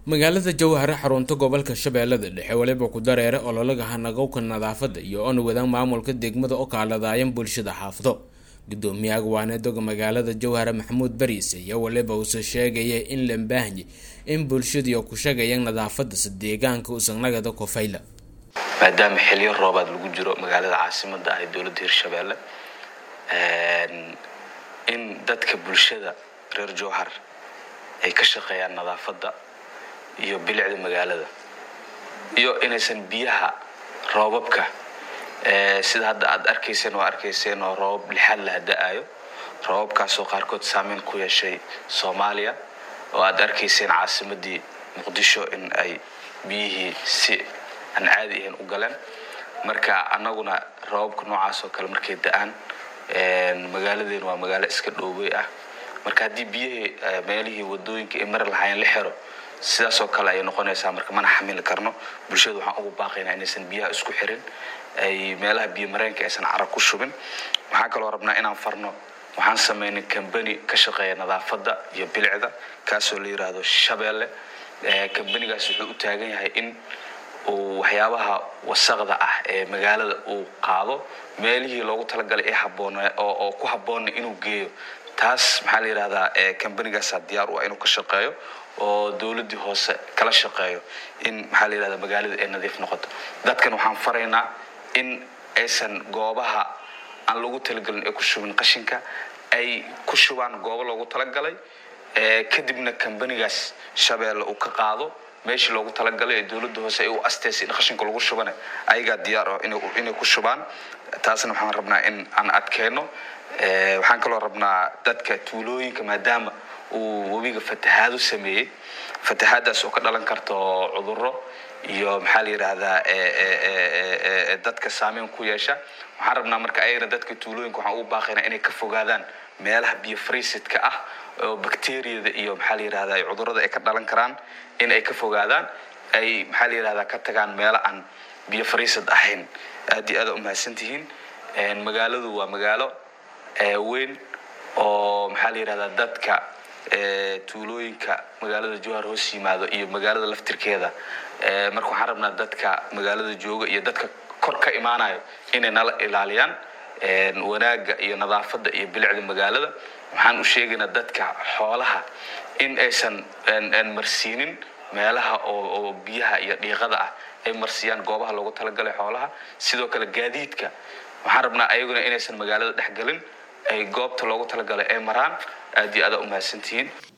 magaalada jowhare xarunta gobolka shabeellada dhexe weliba ku dareere ololaga hanagowka nadaafada iyo oona wadaan maamulka degmada oo kaaladaayan bulshada xaafado gudoomiyaha waanedoga magaalada jowhare maxamuud bariise iyo weliba uuse sheegaya in la baahanye in bulshadii oo ku shagayaan nadaafadase deegaanka usanagada kofayla maadaama xiliyo roobaad lagu jiro magaalada caasimada ah ee dowladda hirshabeelle in dadka bulshada reer jowhar ay ka shaqeeyaan nadaafadda iyo bilicda magaalada iyo inaysan biyaha roobabka sida hadda aad arkayseen oo arkayseen oo roobab lixaad laha da-ayo roobabkaasoo qaarkood saameyn ku yeeshay soomaaliya oo aad arkayseen caasimadii muqdisho in ay biyihii si aan caadi ahayn u galeen marka annaguna roobabka noocaas oo kale markay da-aan magaaladeenu waa magaalo iska dhoobey ah marka haddii biyihii meelihii wadooyinka ay mari lahaayeen la xiro sidaasoo kale ayay noqonaysaa marka mana xamili karno bulshada waxaan ugu baaqaynaa inaysan biyaha isku xirin ay meelaha biyo mareenka aysan carab ku shubin waxaan kaloo rabnaa inaan farno waxaan sameynay cambani ka shaqeeya nadaafadda iyo bilicda kaasoo la yiraahdo shabeelle cambanigaas wuxuu u taagan yahay in uu waxyaabaha wasaqda ah ee magaalada uu qaado meelihii loogu talagalay ee haboon oo ku habboonna inuu geeyo taas maxaa la yidhahdaa cambanigaasa diyaar u ah inuu ka shaqeeyo oo dowladdii hoose kala shaqeeyo in maxaa la yidhahdaa magaalada ay nadiif noqoto dadkan waxaan faraynaa in aysan goobaha aan loogu talagelin ay ku shubin qashinka ay ku shubaan goobo loogu talagalay kadibna cambanigaas shabeelle uu ka qaado meeshii loogu talagalay ee dowladda hoose ay u asteysay in qashinka lagu shubana ayagaa diyaar ah inay ku shubaan taasna waxaan rabnaa in aan adkeyno waxaan kaloo rabnaa dadka tuulooyinka maadaama uu webiga fatahaado sameeyey fatahaadaas oo ka dhalan karto cuduro iyo maxaa la yidhaahdaa dadka saameyn ku yeesha waxaan rabnaa marka ayagana dadka tuulooyinka waxaan ugu baaqaynaa inay ka fogaadaan meelaha biyo friisidka ah oo bacteriyada iyo maxaa la yidhahdaa cudurada ay ka dhalan karaan in ay ka fogaadaan ay maxaa la yidhahdaa ka tagaan meelo aan biyo friisid ahayn aad iyo aada umahadsantihiin magaaladu waa magaalo weyn oo maxaa la yidhahdaa dadka tuulooyinka magaalada jowhar hoos yimaado iyo magaalada laftirkeeda marka waxaan rabnaa dadka magaalada jooga iyo dadka kor ka imaanayo inay nala ilaaliyaan wanaagga iyo nadaafadda iyo bilicda magaalada waxaan u sheegaynaa dadka xoolaha in aysan marsiinin meelaha oo biyaha iyo dhiiqada ah ay marsiyaan goobaha loogu talagalay xoolaha sidoo kale gaadiidka waxaan rabnaa ayaguna inaysan magaalada dhexgelin ay goobta loogu talagalay ay maraan aad iyo aada umahadsantihiin